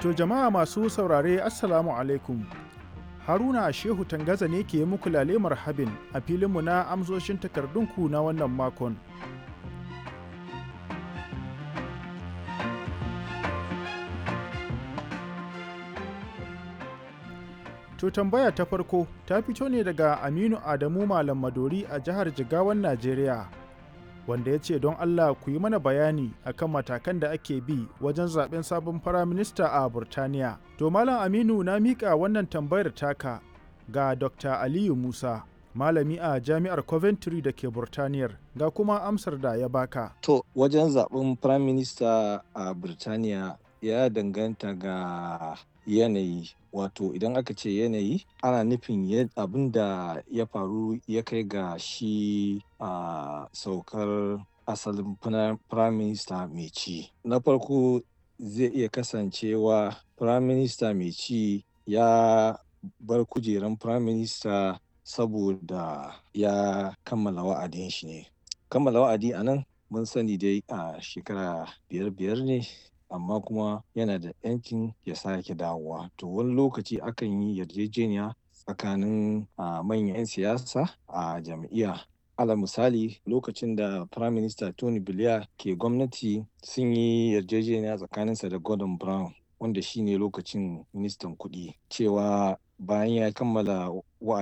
To jama'a masu saurare Assalamu alaikum. Haruna Shehu Tangaza ne ke muku lale marhabin a filinmu na amsoshin takardunku na wannan makon. To tambaya ta farko ta fito ne daga Aminu Adamu Malam Madori a jihar Jigawan Najeriya. Wanda ya ce don Allah ku yi mana bayani akan matakan da ake bi wajen zaben sabon firaminista a Burtaniya. To Malam Aminu na miƙa wannan tambayar taka ga Dr. Aliyu Musa, malami a Jami'ar Coventry da ke Burtaniyar, ga kuma amsar da ya baka. To wajen zaben firaminista a Burtaniya ya danganta ga yanayi wato idan aka ce yanayi ana nufin abin da ya faru ya kai ga shi a saukar asalin prime minister mai ci na farko zai iya kasancewa prime minister mai ci ya bar kujeran prime minister saboda ya kammala wa'adin shi ne kammala wa'adi a nan mun sani dai a shekara biyar biyar ne amma kuma yana da yankin ya sake dawowa to wani lokaci akan yi yarjejeniya tsakanin manyan 'yan siyasa a jam'iyya ala misali lokacin da prime minister tony blair ke gwamnati sun yi yarjejeniya tsakaninsa da gordon brown wanda shine lokacin ministan kuɗi cewa bayan ya kammala